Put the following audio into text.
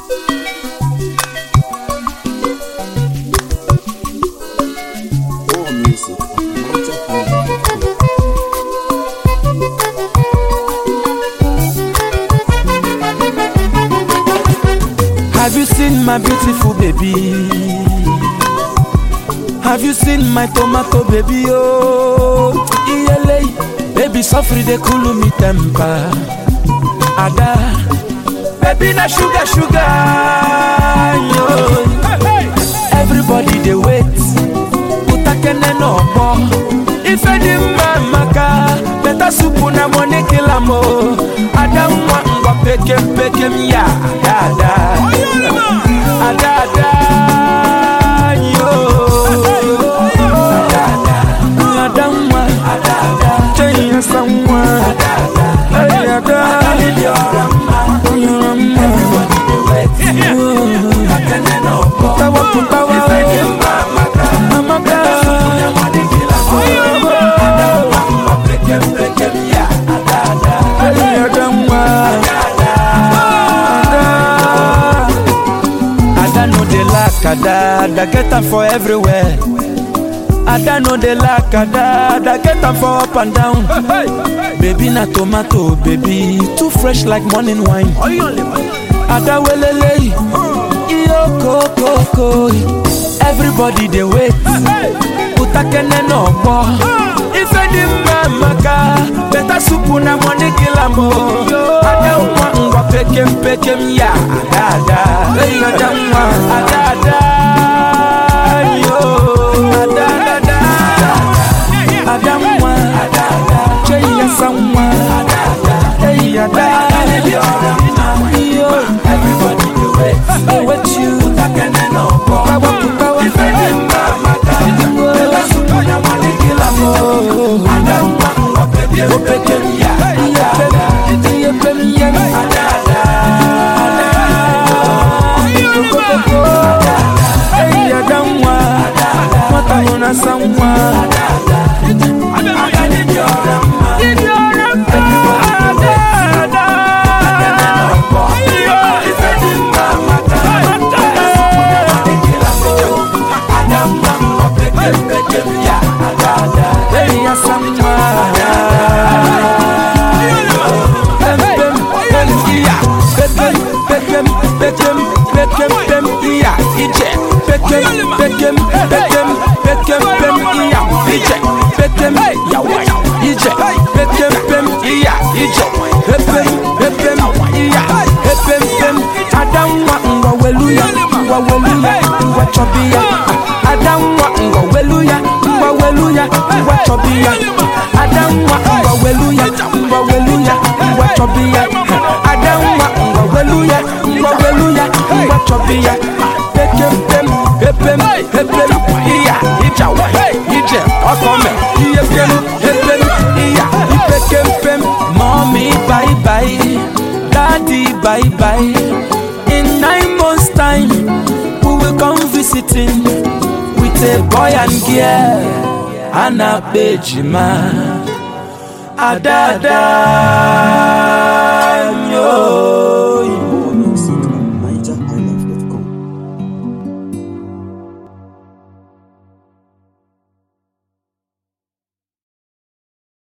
All music of Mountain Home. Have you seen my beautiful baby? Have you seen my tomato baby? Oh, iyele, baby suffer they cool me temper. Ada, baby na sugar sugar. Yo. Everybody they wait. Utakene no more. If any man maka, better soup na money kill am oh. Ada mwa ngwa pekem pekem ya. Ada ada. Ada ada. Yo. Ada ada. Ada mwa. Ada ada. Chenya samwa. Ada ada. Ay ada. Ada mwa. Everybody they wait. Utakene no more. Putawa putawa. If any man maka, amaka. Money kill am oh. Ada mwa ngwa pekem pekem ya. Ada ada. Ay ada mwa. Ada ada. Ada no dey lack ada, ada get am for everywhere. Ada no dey lack ada, ada get am for up and down. Baby na tomato, baby too fresh like morning wine. Ada welele, iyo kokoko. Everybody dey wait, utakene no gbọ́. Ife dị mma maka beta supu na money kill am o. Ada nwa ngwa pekem pekem ya ada ada. Eyi ada nwa ada ada. Yo ada ada. Ada nwa ada ada. Cheyi ya sa nwa ada ada. Eyi ada ada. Yo everybody dey wait. Dey wait you. Utakene no gbọ́. Putawa putawa. Ife dị mma maka beta supu na money kill am o. Ada nwa ngwa pekem pekem ya ada ada. Iye pem ya ada ada. Eyi ada nwa. Nwata mụ na asa nwa. Eyi asa nwa. Pem pem pem iya. Pekem pekem pekem pekem pem iya. Ije. Pekem pekem pekem pekem pem iya. Ije. Pekem yawa. Ije. Pekem pem iya. Ije. Pepem pepem iya. Pepem pem. Adamwa ngwa weluya. Ngwa weluya. Ngwa chobiya. Adamwa ngwa weluya. Ngwa weluya. Ngwa chobiya. Adamwa ngwa weluya. Ngwa weluya. Ngwa chobiya. Adamwa ngwa weluya. Ngwa weluya. Ngwa chobiya. Pekem pem. Pepem pepem iya. Ijawa. Ije. Ọkọme. Iye pem. Pepem iya. Ipekem pem. Mommy bye bye. Daddy bye bye. In nine months time, we will come visiting with a boy and girl. Anna Bejima. Adada. Yo.